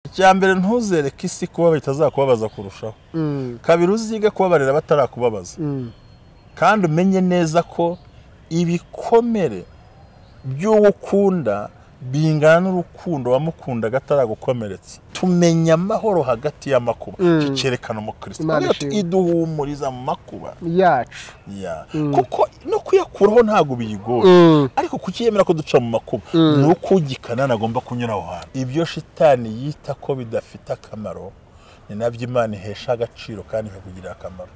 icya mbere ntuzereke isi kuba bitazakubabaza kurushaho kabiri uzige kubabarira batarakubabaza kandi umenye neza ko ibikomere by'uwo ukunda bingana n'urukundo wamukundaga ataragukomeretsa tumenya amahoro hagati y'amakuba iki cyerekana umukristo Imana Aravuga ati, ishimwe. iduhumuriza mu makuba yacu Ya. kuko no kuyakuraho ntabwo biyigoye ariko kuki yemera ko duca mu makuba ni uko ugikanana agomba kunyura aho hantu ibyo shitani yita ko bidafite akamaro ni nabyo imana ihesha agaciro kandi ikakugirira akamaro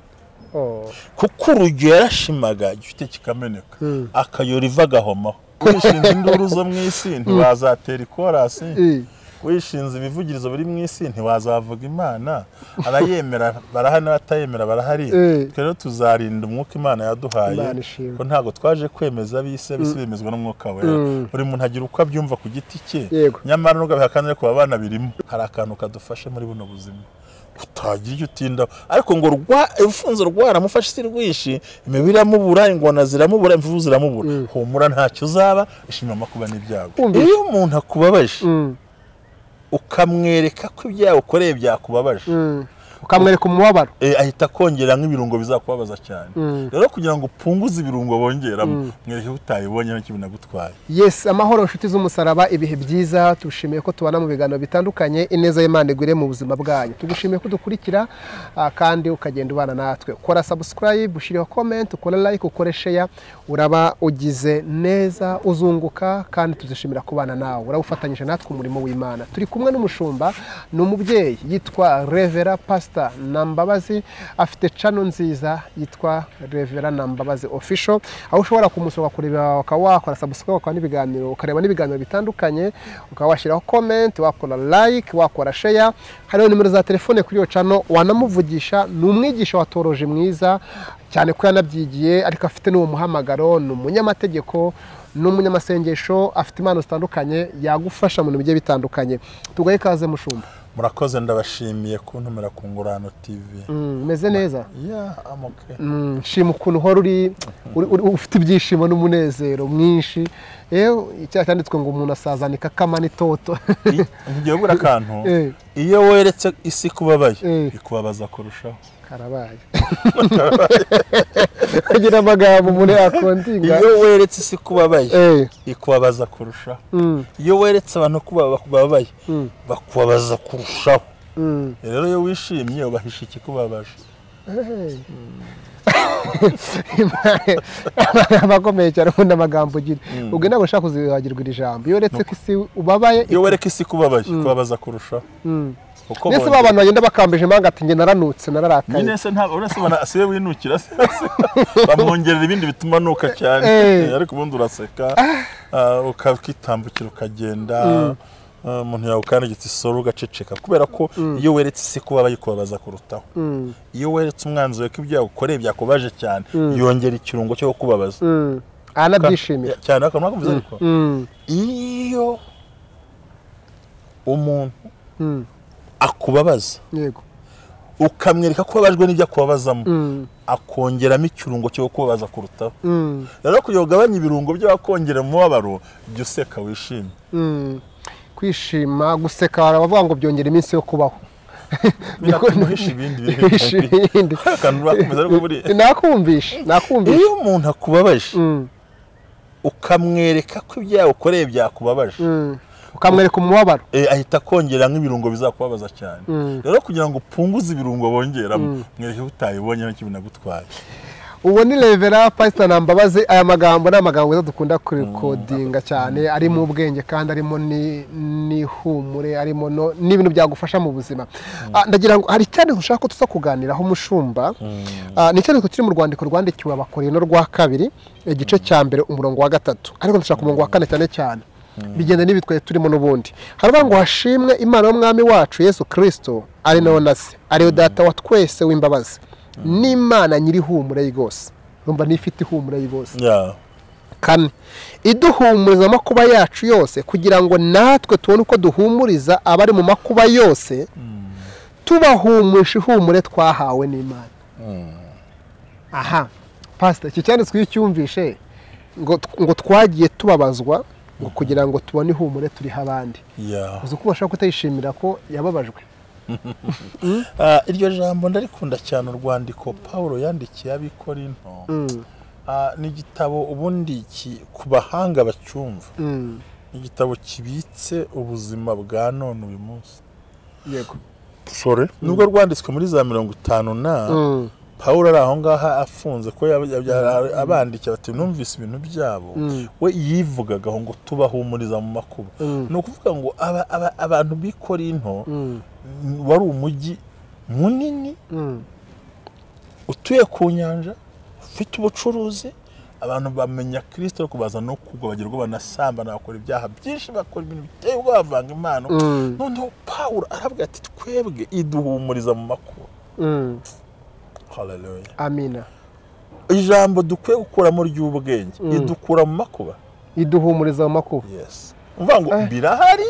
Oh. kuko urujyo yarashimaga igifite kikameneka akayora iva agahomaho wishinze induru zo mu isi ntiwazatera ikorasi Eh. wishinze ibivugirizo biri mu isi ntiwazavuga imana abayemera barahari n'abatayemera barahari Eh. twe rero tuzarinda umwuka imana yaduhaye Imana ishimwe. ko ntabwo twaje kwemeza bise bise bemezwa n'umwuka wera Mm. buri muntu agira uko abyumva ku giti cye Yego. nyamara n'ugabihakanire ku babana birimo hari akantu kadufashe muri buno buzima utagira icyo utindaho ariko ngo rwa ufunze rwaramufashe isi rwishi imibiri iramubura ingona ziramubura imvubu ziramubura humura ntacyo uzaba ishima amakuba n'ibyago Kumvise. iyo umuntu akubabaje Mm. ukamwereka ko ibyaha ukoreye byakubabaje Mm. ukamwereka umubabaro Eh, ahita akongera nk'ibirungo bizakubabaza cyane rero kugira ngo upfunguze ibirungo bongeramo mwereke ko utayibonye nta kintu nagutwaye yes amahoro inshuti z'umusaraba ibihe byiza tugushimiye ko tubana mu biganiro bitandukanye ineza y'imana igwire mu buzima bwanyu tugushimiye ko dukurikira ah, kandi ukagenda ubana natwe ukora subscribe ushyiriho comment ukora like ukore share uraba ugize neza uzunguka kandi tuzishimira kubana nawe urabufatanyije natwe umurimo w'imana turi kumwe n'umushumba ni umubyeyi yitwa revera pasita na mbabazi afite cano nziza yitwa revera na mbabazi official aho ushobora kumusura ukureba ukaba wakora subscribe ukaba n'ibiganiro ukareba n'ibiganiro bitandukanye ukaba washyiraho comment wakora like wakora share hariho nimero za telefone kuri iyo cano wanamuvugisha ni umwigisha watoroje mwiza cyane ko yanabyigiye ariko afite n'uwo muhamagaro ni umunyamategeko ni umunyamasengesho afite impano zitandukanye yagufasha mu bintu bigiye bitandukanye tugahe ikaze mushumba murakoze ndabashimiye kuntumira ku ngurano tv Mm, umeze neza ya amoke Mm, nshima ukuntu uhora uri uri- uri- ufite ibyishimo n'umunezero mwinshi yewe icyaha cyanditswe ngo umuntu asazana ikakama n'itoto I- ntigiye bura akantu Eh. iyo weretse isi kubabaye Eh. ikubabaza kurushaho karabaye agira amagambo umuntu yakondinga iyo weretse isi kubabaye Eh, ikubabaza kurushaho mm, iyo weretse abantu ko baba- bababaye Mm. bakubabaza kurushaho mm. rero iyo wishimye ubahisha ikikubabaje Hey. abakomeye cyane ubundi amagambo ugira ubwo ntabwo ushaka kuzibagirwa iri jambo iyo uretse ko isi ubabaye iyo wereka isi kubabaye ikubabaza kurushaho Mm. kuko mbese bongera- ba bantu bagenda bakambije impanga ati njye naranutse nararakaye nyine se ntabwo uretse ubona asibe winukira se- bamwongerera ibindi bituma anuka cyane Eh. Eh, ariko ubundi uraseka ah, ukakitambukira ukagenda Ah, umuntu yawe ukandagitse isoro ugaceceka kubera ko iyo weretse isi kuba bayikubabaza kurutaho Mm, iyo weretse umwanzi wawe ko ibyaha ukoreye byakubaje cyane yongera ikirungo cyo kukubabaza mm. aranabyishimira cyane akantu nakumvise ariko Mm, iyo umuntu mm. akubabaza yego ukamwereka ko ubabajwe n'ibyo akubabazamo Mm, akongeramo ikirungo cyo kubabaza kurutaho mm, rero kugira ngo ugabanye ibirungo by'abakongera umubabaro jya useka wishime mm. kwishima guseka baravuga ngo byongera iminsi yo kubaho Niko- binatumuhisha ibindi Bihisha bihe ibindi. akantu urakomeza ariko buriya nakumvishe nakumvishe iyo umuntu akubabaje Mm, ukamwereka ko ibyaha ukoreye byakubabaje mm. ukamwereka umubabaro Eh, ahita akongera nk'ibirungo bizakubabaza cyane Mm. rero kugira ngo upfunguze ibirungo bongeramo mwereke ko utayibonye nta kintu nagutwaye uwo ni revera pasita na mbabazi aya magambo ni amagambo meza dukunda kurikodinga cyane arimo ubwenge kandi arimo ni- n'ihumure arimo no- n'ibintu byagufasha mu buzima Ah, ndagira ngo hari icyandiko ushaka ko tuza kuganiraho umushumba Ah, ni icyandiko kiri mu rwandiko rwandikiwe abakorino rwa kabiri igice cya mbere umurongo wa gatatu ariko ndashaka umurongo wa kane cyane cyane bigenda n'ibitwaye turimo n'ubundi haravuga ngo hashimwe imana y'umwami wacu yesu kirisito ari nawe na se ariyo data wa twese w'imbabazi n'imana nyiri ihumure rwose numva niyo ifite ihumure rwose Ya. kane iduhumuriza mu makuba yacu yose kugira ngo natwe tubone uko duhumuriza abari mu makuba yose tubahumurisha ihumure twahawe n'imana aha pasita iki cyanditswe iyo ucyumvishe ngo ngo twagiye tubabazwa ngo kugira ngo tubone ihumure turiho abandi Yeah. uzi ko bashobora kutayishimira ko yababajwe Ah, iryo jambo ndarikunda cyane urwandiko Pawulo yandikiye ab'ikorinto Ah, ni igitabo ubundi ki- ku bahanga bacyumva Mm, ni igitabo kibitse ubuzima bwa none uyu munsi yego sore nubwo rwanditswe muri za mirongo itanu na Mm, pawulo ari aho ngaho afunze ko yab- yab- yab- abandikira bati numvise ibintu byabo Mm. we yivugagaho ngo tubahumuriza mu makuba Mm. ni ukuvuga ngo aba- aba- abantu b'i korinto mm, wari umujyi munini mm, utuye ku nyanja ufite ubucuruzi abantu bamenya kirisito ariko baza no kugwa bagerwa banasambana bakora ibyaha byinshi bakora ibintu biteye ubwoba bavanga impano Mm. noneho pawulo aravuga ati twebwe iduhumuriza mu makuba mm. haleluya amina ijambo dukwiye gukuramo ry'ubwenge Mm. idukura mu makuba iduhumuriza mu makuba yes uvuga ngo Eh. birahari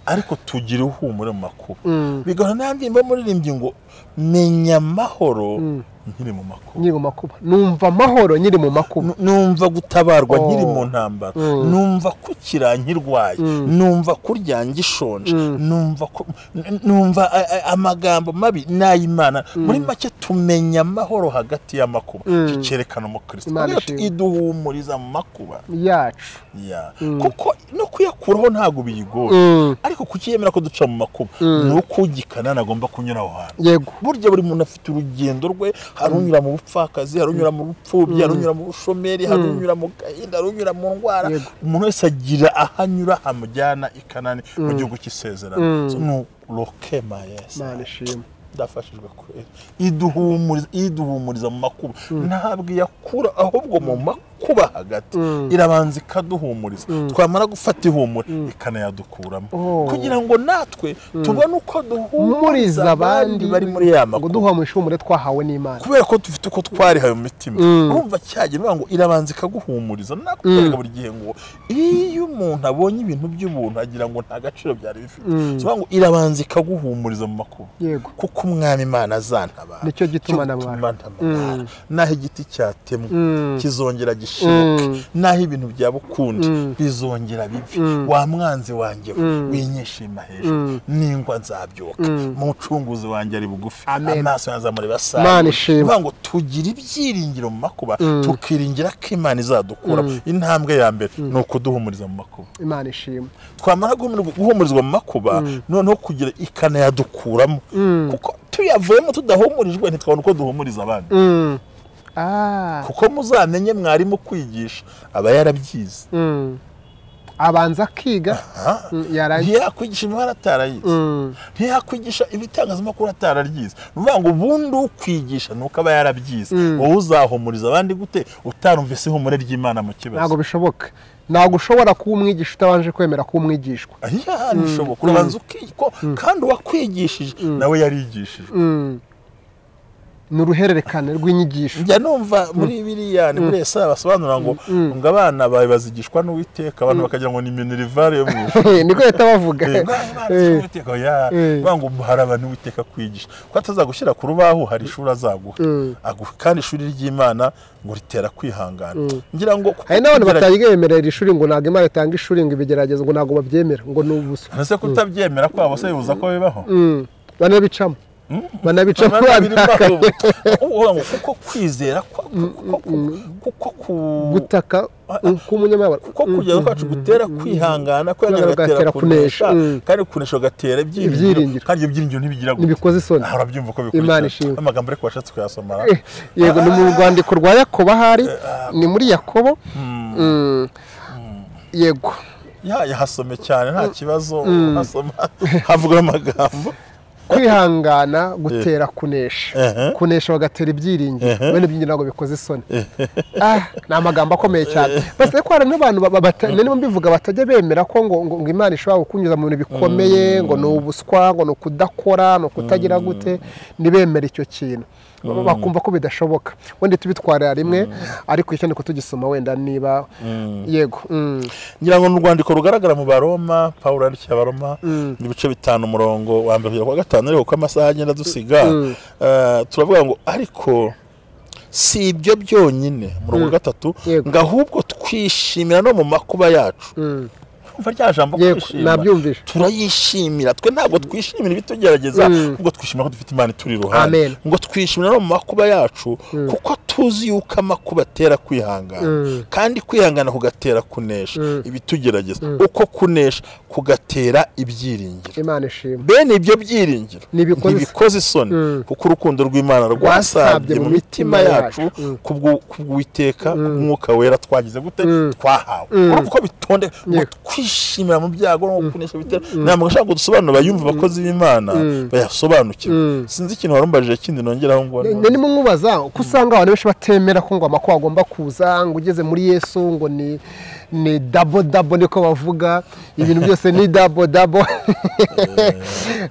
ariko tugire ihumure mu makuba Mm, bigahora n'andi mba muririmbyi ngo menya amahoro mm, nkiri mu makuba nkiri mu makuba numva amahoro nkiri mu makuba Nu- numva gutabarwa Oh. nkiri mu ntambara Mm. numva kukira nkirwaye Mm. numva kurya ngishonje Mm. numva ku- n- numva a- a- amagambo mabi n'ay'imana muri make tumenya amahoro hagati y'amakuba Mm. Iki cyerekana umukristo Imana Avuga ati, ishimwe. iduhumuriza mu makuba yacu Ya. kuko no kuyakuraho ntabwo biyigoye Mm, ariko kukiyemera ko duca mu makuba ni uko ugikana nagomba kunyura aho hantu yego burya buri muntu afite urugendo rwe hari unyura mu bupfakazi hari unyura mu bupfubyi hari unyura mu bushomeri hari unyura mu gahinda hari unyura mu ndwara Yego. umuntu wese agira aho anyura hamujyana i kanani mu gihugu cy'isezerano Mm. So, ni rokema yesi imana ishimwe ndafashijwe kurera iduhumuriza iduhumuriza mu makuba ntabwo iyakura ahubwo mu makuba hagati Mm. irabanza ikaduhumuriza twamara gufata ihumure ikanayadukuramo Oh. kugira ngo natwe tubone uko duhumuriza humuriza abandi abandi bari muri ya ngo makuba duha mu ishumure twahawe n'imana kubera ko dufite uko twarihaye mu mitima Mm. urumva cyagira uvuga ngo irabanza ikaguhumuriza nakubwiraga buri gihe ngo iyo umuntu abonye ibintu by'ubuntu agira ngo nta gaciro byari bifite Mm. bivuga ngo irabanza ikaguhumuriza mu makuba yego kuko umwami imana azantabara Nicyo gituma ntabara. ntabara naho igiti cyatemwa Mm. kizongera gishibuka Mm. naho ibintu byaba ukundi Mm. bizongera bibi Mm. wa mwanzi wanjye we, Mm. winyishima hejuru Mm. ningwa nzabyuka Mm. mu ncunguzi wanjye ari bugufi Amen. amaso yanjye amureba Imana ishimwe. uvuga ngo tugire ibyiringiro mu makuba Mm. tukiringira ko imana izadukuramo intambwe ya mbere ni ukuduhumuriza mu makuba imana ishimwe twamara guhumuri- guhumurizwa mu makuba noneho kugira ikanayadukuramo Mm. kuko tuyavuyemo tudahumurijwe ntitwabona uko duhumuriza abandi Mm. Ah. kuko muzamenye mwarimu kwigisha aba yarabyize Mm. abanza akiga Mm, yarangiza ntiyakwigisha imibare atarayize Mm. ntiyakwigisha ibitangazamakuru atararyize ni ukuvuga ngo ubundi ukwigisha ni uko aba yarabyize Mm. wowe uzahumuriza abandi gute utarumvise ihumure ry'imana mu ntabwo kibazo bishoboka ntabwo ushobora kuba umwigisha utabanje kwemera kuba umwigishwa ahiya ntibishoboka urabanza ukiko kandi uwakwigishije nawe yarigishije Mm. ni uruhererekane rw'inyigisho njya numva muri biriya ni muri esa basobanura ngo ngo abana bawe bazigishwa n'uwiteka abantu bakagira ngo ni minerivare yo mu ijuru niko leta bavuga Eh, ngo abana bazigishwa n'Uwiteka, oya, Eh. bavuga ngo haraba n'uwiteka kwigisha ko atazagushyira ku rubaho hari ishuri azaguha Mm. Aguha kandi ishuri ry'imana ngo ritera kwihangana ngira ngo kuko hari n'abantu kugerageza- batayemerera iri shuri ngo ntabwo imana itanga ishuri ngo ibigeragezo ngo ntabwo babyemera ngo ni ubusa ese kutabyemera kwabo se bibuza ko bibaho Mm. banabicamo banabicamo babihakanye Uvuga ngo kuko kwizera kwa- kuko- kuko- kuko ku- gutaka mm, k'umunyamabara kuko kugeza kwacu gutera kwihangana kwihangana Kwihangana gatera gatera kunesha kunesha, mm. kandi kunesha gatera ibyiringiro Ibyiringiro. kandi ibyo byiringiro ntibigira gute ntibikoze isoni aha urabyumva ko Imana bikurikira ishimwe. amagambo ariko washatse kuyasoma Eh, yego ni mu rwandiko rwa yakobo ahari ni muri yakobo Mm. yego ya yahasome cyane nta kibazo uhasoma havuga amagambo kwihangana gutera kunesha Ehe. kunesha bagatera ibyiringiro bene ibyiringiro ntabwo bikoze isoni Ah, ni amagambo akomeye cyane basigaye ko hari n'abantu ba- ba- bata- narimo mbivuga batajya bemera ko ngo ngo ngo imana ishobora kukunyuza mu bintu bikomeye ngo ni ubuswa ngo ni ukudakora ni ukutagira gute ntibemere icyo kintu bakumva ko bidashoboka wenda tubitwarira rimwe ariko icyandiko tugisoma wenda niba yego mm. ngira ngo ni urwandiko rugaragara mu baroma pawulo yandikiye abaroma mu bice bitanu umurongo wa mbere kugera ku wa gatanu ariko uko amasaha agenda dusiga eh, turavuga ngo ariko si ibyo byonyine umurongo wa gatatu Yego. ngo ahubwo twishimira no mu makuba yacu Mm. umva rya jambo Yego, kwishima nabyumvise. turayishimira twe ntabwo twishimira ibitugerageza Mm. ubwo twishimira ko dufite imana ituri iruhande Amen. ngo twishimira no mu makuba yacu kuko tuzi yuko amakuba atera kwihangana Mm. kandi kwihangana kugatera kunesha ibitugerageza uko kunesha kugatera ibyiringiro imana ishimwe bene ibyo byiringiro Ntibikoze- ntibikoze isoni Mm. kuko urukundo rw'imana rwasabye mu mitima yacu kubwo- kubw'uwiteka kubw'umwuka wera twagize gute twahawe urumva uko bitonde ngo Yego. twishimira mu byago no kunesha bitera ntabwo nshaka ngo dusobanure bayumve abakozi b'imana bayasobanukirwe sinzi ikintu warumbajije kindi nongeraho ngo Ne- ndimo nkubaza ko usanga abantu benshi batemera ko ngo amakuba agomba kuza ngo ugeze muri yesu ngo ni ni dabo dabo niko bavuga ibintu byose ni dabo dabo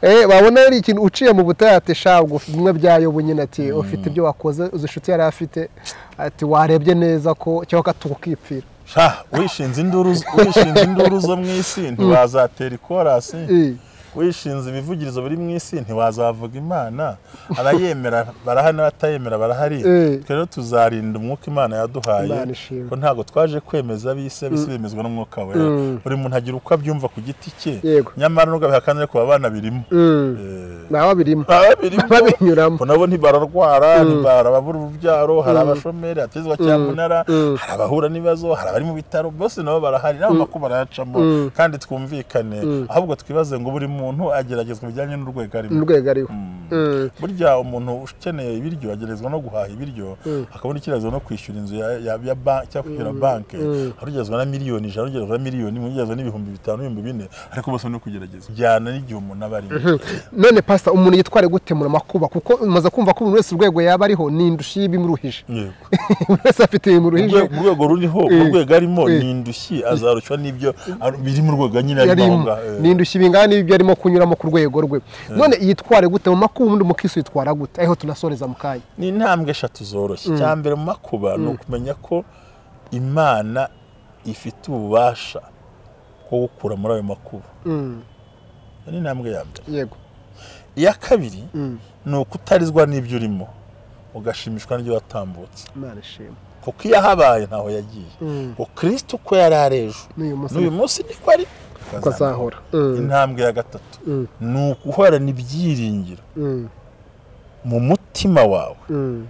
Eh, wabona ari ikintu uciye mu butayu ati shabwo bimwe byayobo nyine ati ufite ibyo wakoze uzi inshuti yari afite ati warebye neza ko cyangwa akatuka ukipfira sha wishinze induru wishinze induru zo mu isi ntiwazatera ikorasi Eh. wishinze ibivugirizo biri mu isi ntiwazavuga imana abayemera barahari n'abatayemera barahari Eh. twe rero tuzarinda umwuka imana yaduhaye Imana ishimwe. ko ntabwo twaje kwemeza bise bise bemezwa n'umwuka wera buri muntu agira uko abyumva ku giti cye Yego. nyamara n'ugabiha kandi ariko baba banabirimo Mm. Eh. nawe birimo Baba babirimo babinyuramo ngo nabo ntibararwara ntibara ababura urubyaro hari abashomeri atezwa cyamunara hari abahura n'ibibazo hari abari mu bitaro bose nabo barahari nabo makuba barayacamo kandi twumvikane ahubwo twibaze ngo buri muntu ageragezwa bijyanye n'urwego arimo mu rwego ariho Mm. burya umuntu ukeneye ibiryo agerezwa no guhaha ibiryo akabona ikibazo no kwishyura inzu ya- ya- ya ba- cyangwa kwishyura banki arugezwa na miliyoni ijana arugezwa na miliyoni imwe arugezwa n'ibihumbi bitanu ibihumbi bine ariko bose no kugerageza bijyana n'igihe umuntu aba arimo none pasita umuntu yitware gute mu makuba kuko umaze kumva ko umuntu wese urwego yaba ariho ni indushyi y'ibimuruhije Yego. buri wese afite ibimuruhije Urwe- mu rwego ruriho Eh. mu rwego arimo Eh. ni indushyi azarushywa n'ibyo ar- biri mu rwego nyine arimo aho yarimo ngaho, eh. ni indushyi bingana n'ibyo arimo kunyuramo ku rwego rwe none yitware gute mu makuba ubundi umukirisi yitwara gute ariho tunasoreza mu kanya ni intambwe eshatu zoroshye icya mbere mu makuba ni ukumenya ko imana ifite ububasha bwo gukura muri ayo makuba Mm, Iyo ni intambwe ya mbere yego iya kabiri Mm, ni ukutarizwa n'ibyo urimo ugashimishwa n'ibyo watambutse imana ishima kuko iyo ahabaye ntaho yagiye Mm. ngo kirisito uko yari ari ejo n'uyu munsi n'uyu munsi niko ari ko azahora Mm, intambwe ya gatatu Mm. ni uguhorana ibyiringiro mm, mu mutima wawe mm,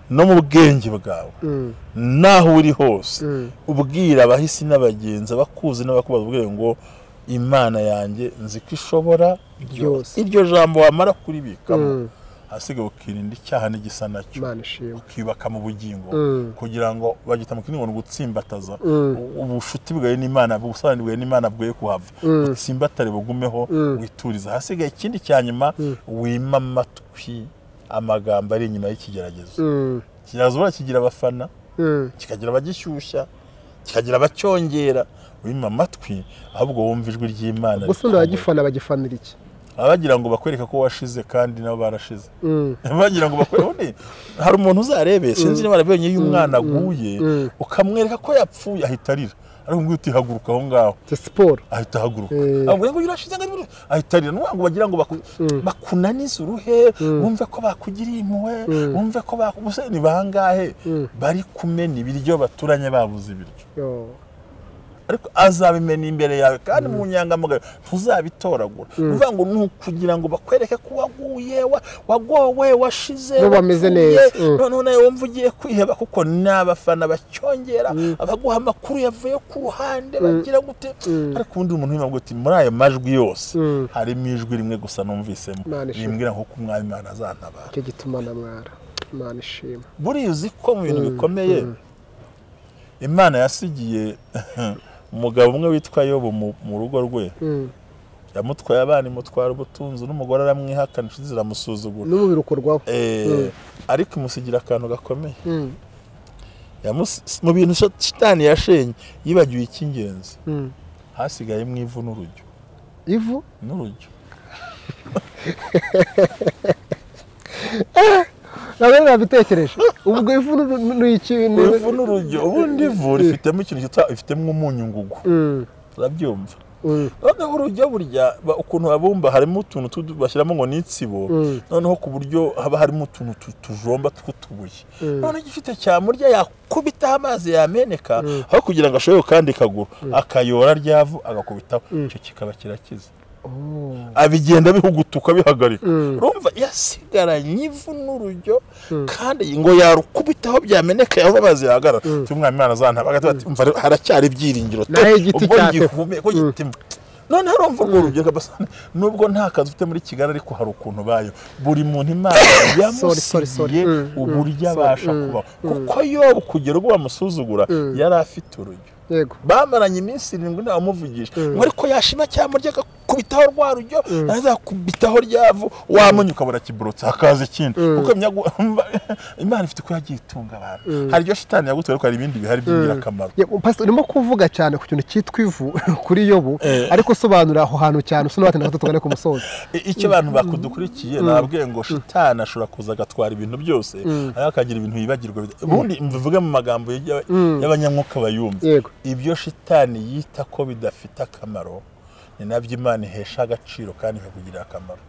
no mu bwenge bwawe mm, n'aho uri hose mm. ubwira abahisi n'abagenzi abakuzi n'abakubaza ubwire ngo imana yanjye nzi ko ishobora Byose. iryo jambo wamara kuribikamo Mm. ahasigaye ukirinda icyaha n'igisa nacyo imana ishima ukibaka mu bugingo Mm. kugira ngo bagita mu kindi ngo ni ugutsimbataza Mm. U- ubucuti bwawe n'imana ubusabane bwawe n'imana bwoye kuhava utsimbatare bugumeho wituriza hasigaye ikindi cya nyuma wima amatwi amagambo ari inyuma y'ikigeragezo Mm, ikigeragezo barakigira abafana mm, kikagira abagishyushya kikagira abacyongera wima amatwi ahubwo wumva ijwi ry'imana gusa ubundi abagifana bagifanira iki Baba bagira ngo bakwereke ko washize kandi nabo barashize Mm. bagira ngo bakore ubundi hari umuntu uzarebe sinzi niba arabonye iyo umwana aguye mm. ukamwereka ko yapfuye ahita arira ariko ngo utihaguruka aho ngaho si siporo ahita ahaguruka Eh. avuga ngo yurashize ngo arire." ahita arira ni ngo bagira ngo baku- bakunanize uruhe wumve ko bakugiriye impuhwe wumve ko bakubuse ni bangahe bari kumena ibiryo baturanye babuze ibiryo Yo. ariko azabimena imbere yawe kandi mu nyangamugayo ntuzabitoragura ni ukuvuga ngo ni ukugira ngo bakwereke ko waguye wa- wagowe washize Bo bameze wapfuye, neza, mm. noneho nawe wumva ugiye kwiheba kuko ni abafana bacyongera abaguha amakuru yavuye ku ruhande bagira gute ariko ubundi umuntu wima ngo uti muri ayo majwi yose Mm. harimo ijwi rimwe gusa numvisemo Imana ishimwe. rimbwira ngo kuko umwami imana azantabara icyo gituma namwara imana ishima buriya uzi ko mu bintu bikomeye imana yasigiye umugabo umwe witwa yobu mu- mu rugo rwe Mm. yamutwaye abana imutwara ubutunzi n'umugore aramwihakana inshuti ziramusuzugura n'umubiri ukorwaho Eh, Mm. ariko imusigira akantu gakomeye Mm, Yamus- mu bintu sha- shitani yashenye yibagiwe icy'ingenzi mm. hasigayemo ivu n'urujyo ivu n'urujyo ntabwo nabitekereje ubwo ivu ni- ni ni ikintu ivu n'urujyo ubundi ivu rifitemo ikintu cyitwa- rifitemo umunyu ngugu Mm, turabyumva noneho urujya burya ba- ukuntu babumba harimo utuntu tudu- bashyiramo ngo ni insibo noneho ku buryo haba harimo utuntu tu- tujomba tw'utubuye noneho igifite cyamurya yakubitaho amazi yameneka aho kugira ngo ashobore kandi kaguru akayora ryavu agakubitaho icyo kikaba kirakiza abigenda bihugutuka bihagarika urumva yasigaranye ivu n'urujyo kandi ngo yarukubitaho byameneka yaba amazi yahagarara cy'umwami imana azantabaga ati umva rero haracyari ibyiringiro pe, Naho igiti ubwo cyate. ngihumeka gitima none urumva urwo rubyiruko basana nubwo nta kazi ufite muri kigali ariko hari ukuntu bayo buri muntu imana Sorry, sorry, sorry. yamusigiye Mm, mm, uburyo sorry. abasha Mm, kubaho kuko yobu kugera ubwo bamusuzugura yari afite urujyo yego bamaranye iminsi irindwi ntawamuvugisha ngo ariko yashima cyamurya agakubitaho rwa rujyo naza akubitaho ryavu wamunya ukabura kiburutse hakaza ikindi kuko imyagu- imana ifite uko yagiye itunga abantu hari iryo shitani yagutse ariko hari ibindi bihari by'ingirakamaro Yego, Pastor, urimo kuvuga cyane ku kintu cyitwa ivu kuri yobu ariko sobanura aho hantu cyane usuna watinda gato tugane ku musozi I- icyo abantu bakudukurikiye nababwiye ngo shitani ashobora kuza agatwara ibintu byose ariko akagira ibintu yibagirwa bida- ubundi mbivuge mu magambo y'aba- y'abanyamwuka bayumva Yego. ibyo shitani yita ko bidafite akamaro ni nabyo imana ihesha agaciro kandi ikakugirira akamaro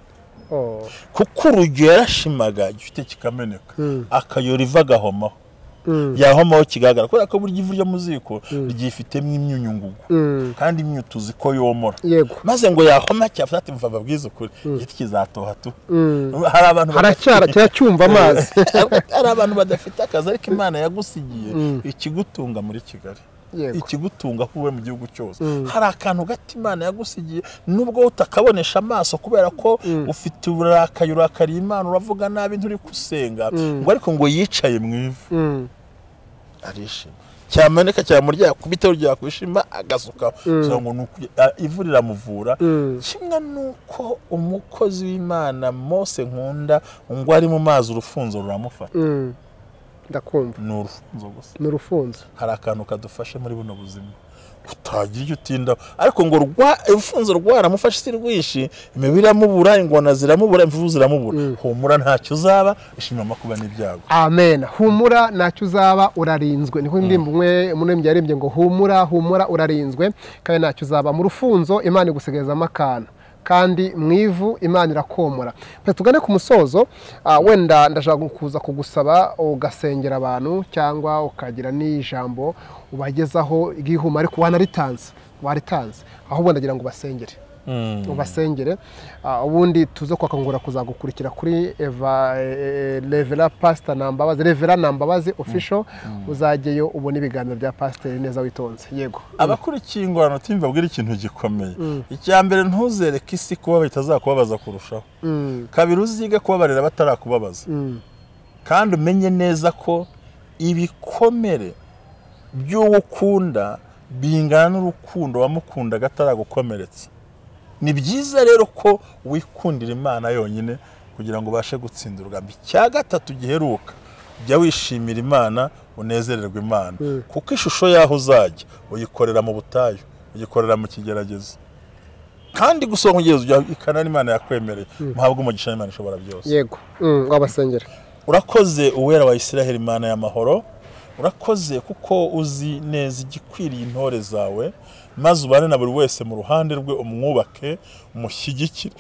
Oh. kuko urujyo yarashimaga igifite kikameneka akayora iva agahomaho yahomaho kigaragara kubera ko burya ivu ryo mu ziko ryifitemo imyunyu ngugu kandi imyunyu tuzi ko yomora Yego. maze ngo yahoma cyafata ati mva babwize ukuri igiti kizatoha tu hari abantu haracyara kiracyumva amazi hari abantu badafite akazi ariko imana yagusigiye ikigutunga muri kigali Yego. ikigutunga aho uwe mu gihugu cyose hari akantu gato imana yagusigiye nubwo utakabonesha amaso kubera ko ufite uburakari urakariye imana uravuga nabi nturi gusenga ngo ariko ngo yicaye mu ivu Mm. arishima cyamanika cyamurya yakubitaho ryakwishima agasukaho kugira ngo ni uku- a- ivu riramuvura kimwe n'uko umukozi w'imana mose nkunda ngo ari mu mazi urufunzo ruramufata Mm. ndakumva ni urufunzo gusa ni urufunzo hari akantu kadufashe muri buno buzima utagira icyo utindaho ariko ngo rwa urufunzo rwaramufashe si rwinshi imibiri iramubura ingona ziramubura imvubu ziramubura humura ntacyo uzaba ishimira amakuba n'ibyago amen humura ntacyo uzaba urarinzwe niho indirimbo umwe umuririmbyi yaririmbye ngo humura humura urarinzwe kandi ntacyo uzaba mu rufunzo imana igusigazamo akantu kandi mu ivu imana irakomora Reka tugane ku musozo ah, wenda ndashaka kuza kugusaba ugasengera abantu cyangwa ukagira n'ijambo ubagezaho ry'ihuma ariko wanaritanze waritanze ahubwo ndagira ngo ubasengere ubasengere Ah, ubundi tuze kwakangura kuzagukurikira kuri eva eh, revera pasita nambabazi revera nambabazi ofisho uzajyeyo ubona ibiganiro bya pasiteri neza witonze yego abakurikiye ingorane uti mbabwire ikintu gikomeye icya mbere ntuzereke isi kuba bitazakubabaza kurushaho kabiri uzige kubabarira batarakubabaza kandi umenye neza ko ibikomere by'uwo ukunda bingana n'urukundo wamukundaga ataragukomeretsa ni byiza rero ko wikundira imana yonyine kugira ngo ubashe gutsinda urugamba icya gatatu giheruka jya wishimira imana unezererwa imana kuko ishusho y'aho uzajya uyikorera mu butayu uyikorera mu kigeragezo kandi gusohoka kugeza ujya ikanana imana yakwemereye muhabwe umugisha n'imana ishobora byose yego Mm, wabasengera urakoze uwera wa israheli imana y'amahoro urakoze kuko uzi neza igikwiriye intore zawe maze ubane na buri wese mu ruhande rwe umwubake umushyigikire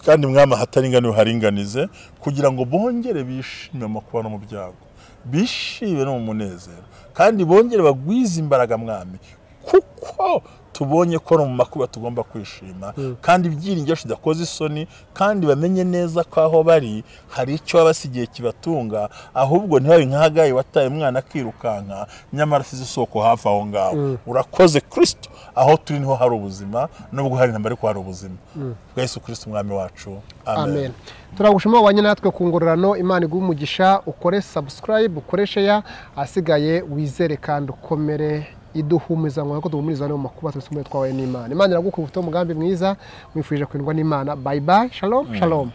kandi mwami ahataringaniwe uharinganize kugira ngo bongere bishime mu makuba no mu byago bishime no mu munezero kandi bongere bagwize imbaraga mwami kuko tubonye ko ari mu makuba tugomba kwishima kandi ibyiringiro tudakoze isoni kandi bamenye neza ko aho bari hari icyo babasigiye kibatunga ahubwo ntibabe nk'ahagaye wataye umwana akirukanka nyamara asize isoko hafi aho ngaho urakoze kirisito aho turi niho hari ubuzima nubwo hari intambara ariko hari ubuzima twese kirisito umwami wacu amen turagushima wabanye natwe ku ngororano imana iguha umugisha ukore sabusikarayibu ukoreshe ya ahasigaye wizere kandi ukomere iduhumuriza ngo nkuko duhumuriza no mu makuba twese umwe twawe n'imana imana iragukubita umugambi mwiza mwifurije kwindwa n'imana bayi bayi shalomu shalomu